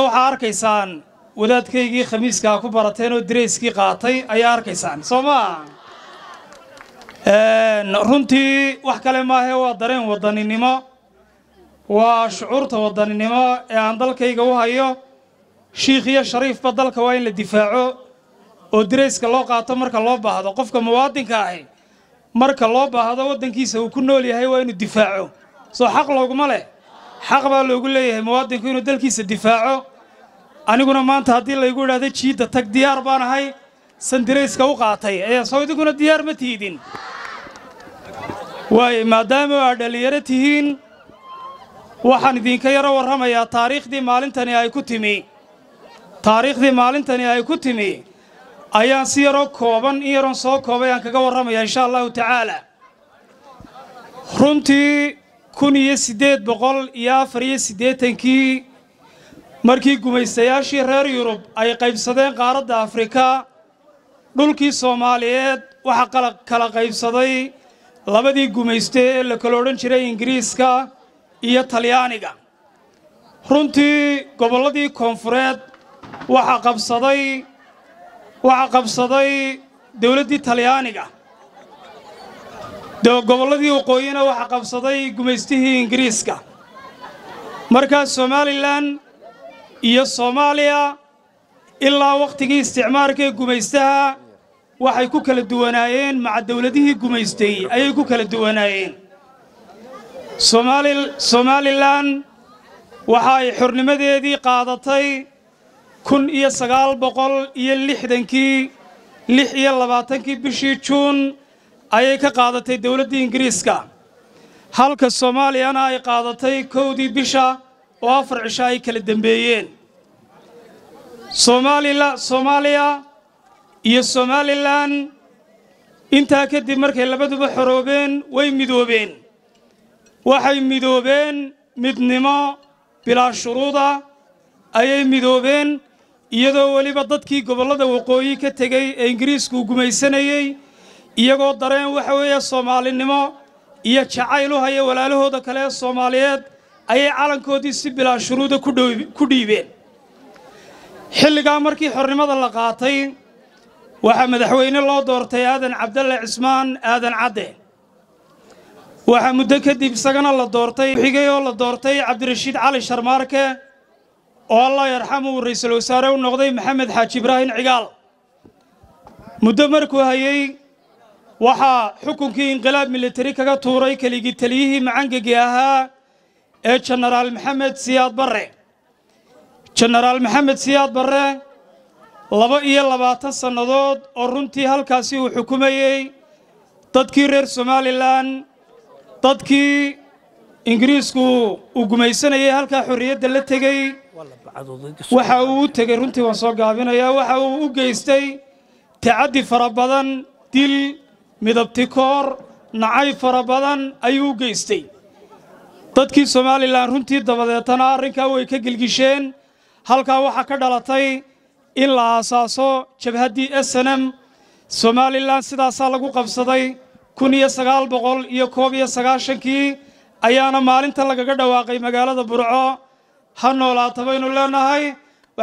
waxaa arkaysaan wadaadkaygii khamiiskaa ku barateen oo dareyskii qaatay ayaa arkaysaan soo maa runtii wax kale maahe waa dareen wadaninimo waa shucuurta wadaninimo ee aan dalkayga u hayo shiikh iyo shariifba dalka waa in la difaaco oo dareyska loo qaato marka loo baahdo qofka muwaadinka ahi marka loo baahdo waddankiisa uu ku nool yahay waa inuu difaaco soo xaq looguma leh xaq baa loogu leeyahay muwaadinku inuu dalkiisa difaaco aniguna maanta haddii laygu idhaahdo jiidda tag diyaar baan ahay san dareyska u qaatay ee soo idinkuna diyaar ma tiidin waaye maadaama aad dhallinyaro tihiin waxaan idinka yaro warramayaa taariikhdii maalintani ay ku timi taariikhdii maalintani ay ku timi ayaan si yaroo kooban in yaroon soo koobay aan kaga warramayaa insha allahu tacaala runtii kun iyo siddeed boqol iyo afar iyo siddeetankii markii gumaystayaashii reer yurub ay qaybsadeen qaaradda afrika dhulkii soomaaliyeed waxaa kala qaybsaday labadii gumayste ee la kala odhan jiray ingiriiska iyo talyaaniga runtii gobolladii koonfureed waxaa qabsaday waxaa qabsaday dowladdii talyaaniga gobolladii waqooyina waxaa qabsaday gumaystihii ingiriiska markaa somalilan iyo soomaaliya ilaa wakhtigii isticmaarka ee gumaystaha waxay ku kala duwanaayeen maca dowladihii gumaystay ayay ku kala duwanaayeen somalilan waxa ay xornimadeedii qaadatay kun iyo sagaal boqol iyo lixdankii lix iyo labaatankii bishii juun ayay ka qaadatay dowladdii ingiriiska halka soomaaliyana ay qaadatay kowdii bisha oo afar cisho ay kala dembeeyeen soomaaliya iyo somalilan intaa kadib markay labaduba xoroobeen way midoobeen waxay midoobeen midnimo bilaa shuruuda ayay midoobeen iyadoo weliba dadkii gobollada waqooyi ka tegey ee ingiriisku gumaysanayey iyagoo dareen waxa weeye soomaalinimo iyo jacayl u haya walaalahooda kale ee soomaaliyeed ayay calankoodii si bilaa shuruuda ku dhiibeen xilligaa markii xornimada la qaatay waxaa madaxweyne loo doortay aadan cabdalle cismaan aadan cadde waxaa muddo kadib isagana la doortay xigay oo la doortay cabdirashiid cali sharmaarke oo allah yarxamu uu ra'iisul wasaare u noqday maxamed xaaji ibraahin cigaal muddo markuu hayey waxaa xukunkii inqilaab militari kaga tuuray keligii taliyihii macangegi ahaa ee jenaraal maxamed siyaad barre jenaraal maxamed siyaad barre laba iyo labaatan sannadood oo runtii halkaasi uu xukumayey dadkii reer somalilan dadkii ingiriisku uu gumaysanayay halkaa xorriyadda la tegey waxa uu u tegey runtii waan soo gaabinayaa waxa uu u geystay tacaddi fara badan dil midabtikoor nacay fara badan ayuu u geystay dadkii somalilan runtii dabadeetana arrinkaa way ka gelgisheen halkaa waxaa ka dhalatay in la aasaaso jabhaddii snm somalilan sidaasaa lagu qabsaday kun iyo sagaal boqol iyo koob iyo sagaashankii ayaana maalinta lagaga dhawaaqay magaalada burco ha noolaata baynu leenahay